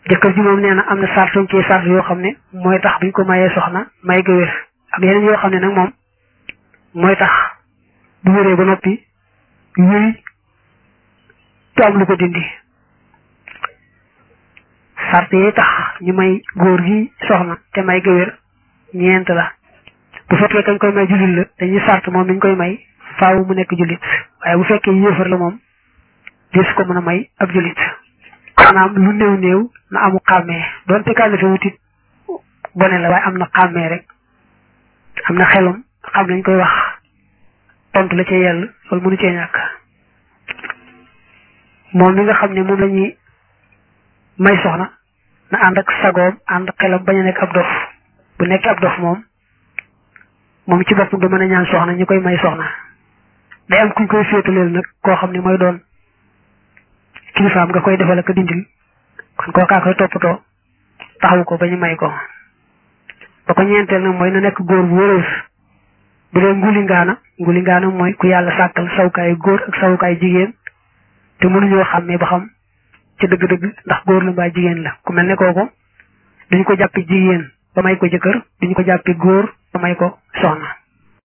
jëkkër ji moom nee na am na sartuñ ci sart yoo xam ne mooy tax buñ ko mayee soxna may ga wér ak yeneen yoo xam ne nag moom mooy tax bu wéree ba noppi wéy te am lu ko dindi sart yi tax ñu may góor gi soxna te may ga wér ñeent la bu fekkee kañ koy may jullit la dañuy sart moom niñ koy may faaw mu nekk jullit waaye bu fekkee yéefar la moom des ko mën a may ab jullit maanaam lu néew néew na amu xàmmee doonte kàllafe wutit bone la waaye am na xàmmee rek am na xelum xam lañ koy wax tontu la ca yell loolu mënu cee ñàkk moom mi nga xam ne moom la ñuy may soxna na ànd ak sagoom ànd xelam bañ a nekk ab dof bu nekk ab dof moom moom ci boppam du mën a ñaan soxna ñu koy may soxna day am kuñ koy féetaleel nag koo xam ne mooy doon kilifaam nga koy defal ak dindil kon kookaa koy toppatoo taxawu ko ba ñu may ko ba ko ñeenteel nag mooy na nekk góor bu wéreef bu dee nguli ngaana nguli ngaana mooy ku yàlla sàkkal sawukaay góor ak sawukaay jigéen te mënuñoo xàmmee ba xam ci dëgg-dëgg ndax góor la mbaa jigéen la ku mel ne kooku duñ ko jàppi jigéen ba may ko jëkkër duñ ko jàppi góor ba may ko soxna